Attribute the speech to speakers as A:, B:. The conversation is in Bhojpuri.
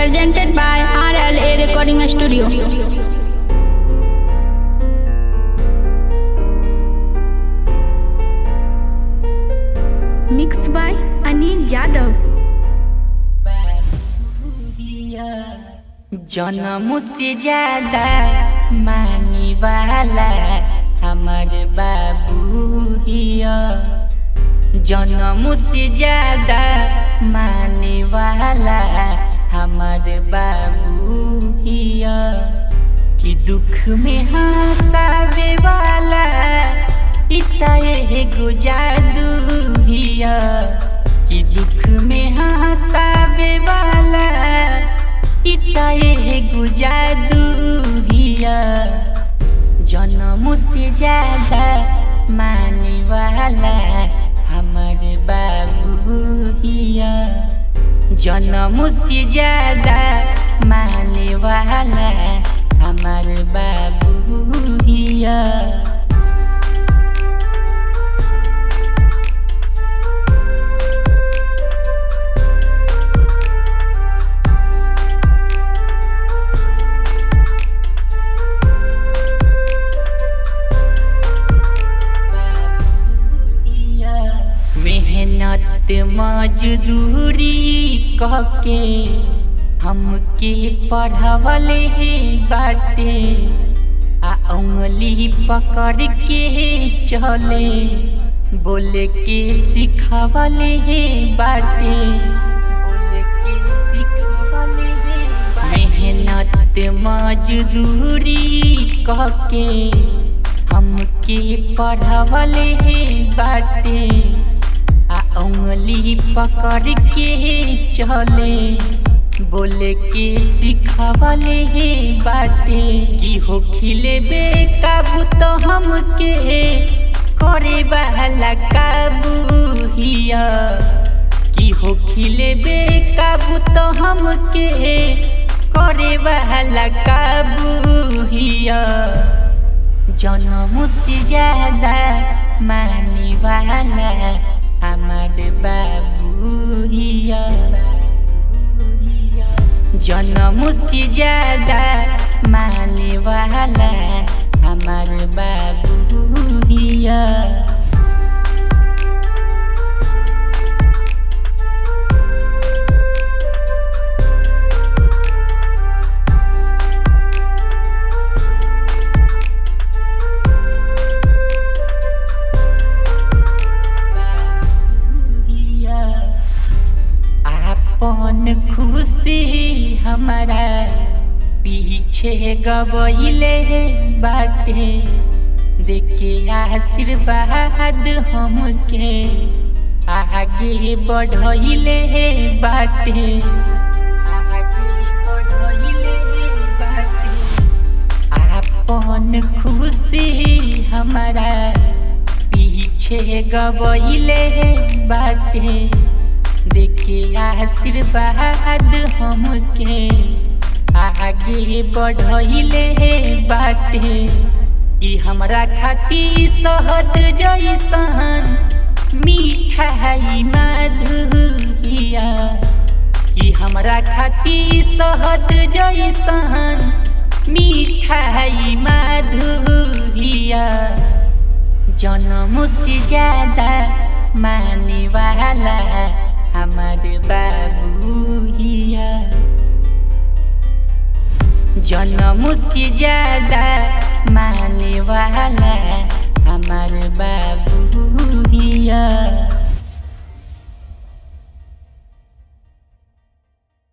A: presented by RLA Recording Studio. Mixed by Anil Yadav.
B: जन्म से ज्यादा माने वाला हमार बाबू हिया जन्म से ज्यादा माने वाला हमार बाबू हिया कि दुख में हंसावे वाला इतना एगो जादू हिया कि दुख में हंसावे वाला इतना एगो जादू हिया जन्म से ज्यादा माने वाला हमारे बाबू हिया जन्म से ज्यादा माने वाला हमारे बाबू हिया मेहनत मजदूरी कहके हमके पढ़ावले हे बाटे आ उंगली पकड़ के चले बोले के सिखावले हे बाटे बोले के सिखावले हे बाटे। मेहनत मजदूरी कहके हमके पढ़ावले हे बाटे आ उंगली पकड़ के चले बोले के सिखावले हे बाटे कि हो खिले बेकाबू तो हमके करे वाला काबू हिया कि हो खिले बेकाबू तो हमके करे वाला काबू हिया जन्म से ज्यादा माने वाला हमार बाबू हिया जन्म से ज्यादा माने वाला हमार बाबू हिया आपन खुशी हमारा पीछे गबैले बाटे देखे आशीर्वाद हमके आगे बढ़ैले बाटे आगे बढ़ैले बाटे आपन खुशी हमारा पीछे गबैले बाटे देखे आशीर्वाद हमके आगे बढ़ैले बाटे कि हमरा खाती सहद जैसन मिठाई मधुरिया कि हमरा खाती सहद जैसन मिठाई मधुरिया जन्म से ज्यादा माने वाला हमारे बाबू हिया जन्म से ज्यादा माने वाला हमारे बाबू हिया